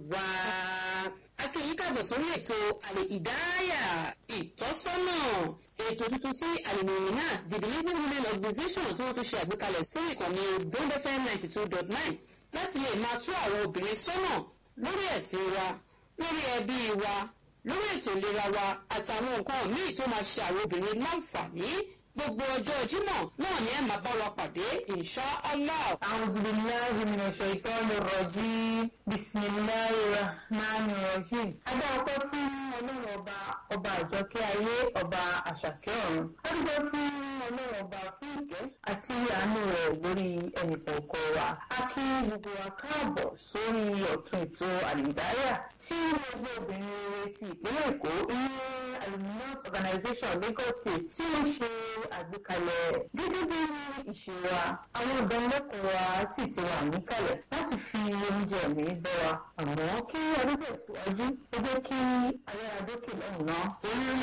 wá. akéyí kàbọ̀ sórí ètò àlè ìdáyà ìtọ́sọ́nà ètò tuntun tí àlùmọ̀ọ́nì náà the delivery women organization tí wọ́n tún ṣe àgbékalẹ̀ fún ìkànnì bond fm ninety two dot nine láti lè máa tú àwọn obìnrin sọ́nà lórí ẹ̀sìn wa lórí ẹbí wa lórí ètò ìlera wa àtàwọn nǹkan míì tó máa ṣe àwọn obìnrin láǹfààní gbogbo ọjọ́ jímọ̀ náà ni ẹ máa bá wa pàdé insha allah. أعوذ بالله من الشيطان الرجيم بسم الله الرحمن الرحيم. Adá ọpẹ́ fún ọlọ́run ọba ọba àjọkẹ́ ayé ọba àṣàkẹ́ ọ̀run. Ó dúpẹ́ fún ọlọ́run ọba fún ìkẹ́ àti àánú rẹ̀ lórí ẹnìkọ̀ọ̀kan wa. A kí gbogbo wa káàbọ̀ sórí ọ̀tún ètò àlìdáyà tí gbogbo obìnrin rere ti ìpínlẹ̀ Èkó ní Aluminium Organization Lagos State tí ó ṣe àgbékalẹ̀ gẹ́gẹ́ bí ìṣe wa àwọn ìdánilẹ́kọ̀ọ́ wa sì ti wà níkàlẹ̀ láti fi oúnjẹ mi bọ́ wa àmọ́ kí ọdún tẹ̀síwájú ó jẹ́ kí ayára dókè lọ́hùn-ún náà.